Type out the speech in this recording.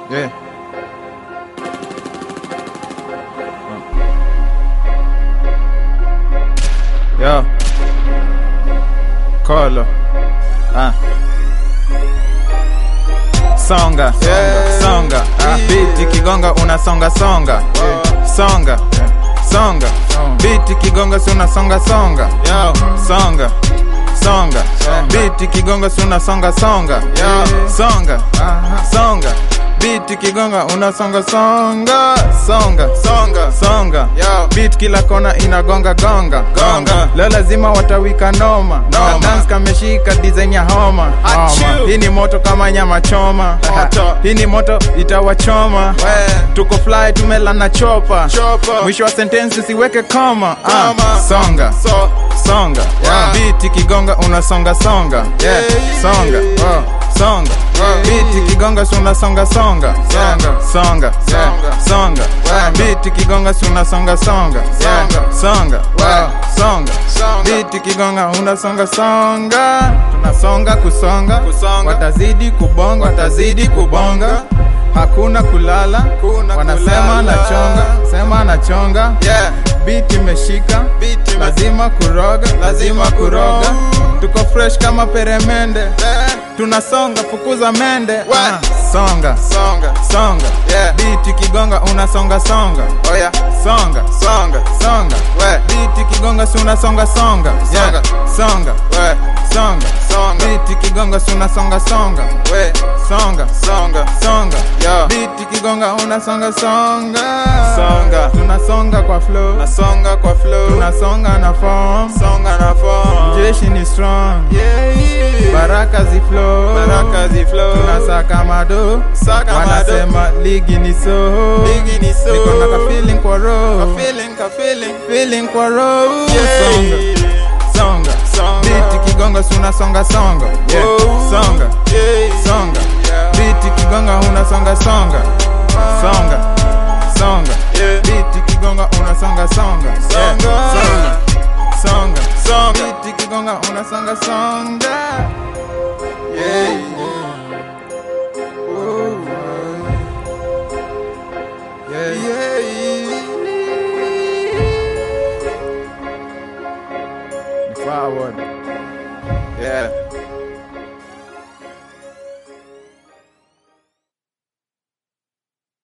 Yeah. Yo. Kolo. Ah. Songa. Yeah. Songa. Ah. Biti kigonga unasonga songa. Oh. Songa. Songa. Biti kigonga si unasonga songa. Yo. Songa. Songa. Songa. Biti kigonga si unasonga songa. Yo. Songa. Songa. Biti kigonga unasonga songa. Songa. Songa. Songa. Yo. Beat kila kona inagonga gonga Gonga. leo lazima watawika noma Noma. Na dance kameshika design ya homa Achoo. Homa. hii ni moto kama nyama choma Moto. hii ni moto itawachoma We. tuko fly tumela na chopa Chopa. mwisho wa sentence usiweke koma Koma. ah, songa So. songa Yeah. Beat kigonga unasonga songa yeah. Yeah. songa oh. songa Yeah. Beat kigonga si unasonga songa Yeah. songa Songa. songa Yeah. Beat kigonga si unasonga songa yeah. Songa. songa Yeah. songa Songa. Beat kigonga unasonga songa tunasonga kusonga Kusonga. watazidi kubonga watazidi kubonga hakuna kulala Hakuna wanasema kulala. nachonga sema nachonga Yeah. Beat imeshika Beat ime- lazima kuroga lazima kuroga tuko fresh kama peremende Eh. tunasonga fukuza mende What? Ah, songa Songa. songa Yeah. biti kigonga unasonga songa Oh yeah. songa Songa. songa We. biti kigonga si unasonga songa yeah. songa We. songa Songa. biti kigonga si unasonga songa We. songa Songa. songa Yo. biti kigonga unasonga songa Songa. tunasonga kwa flow Nasonga kwa flow. tunasonga na form Songa na form. jeshi ni strong Yeah. baraka zi flow Baraka zi flow. tunasaka mado Saka mado. wanasema ligi ni so Ligi ni so. niko na ka feeling kwa roho Ka feeling, ka feeling. feeling kwa roho Yeah. songa songa Songa. biti kigonga si unasonga songa yeah. Oh. songa Yeah. songa Yeah. biti kigonga unasonga songa songa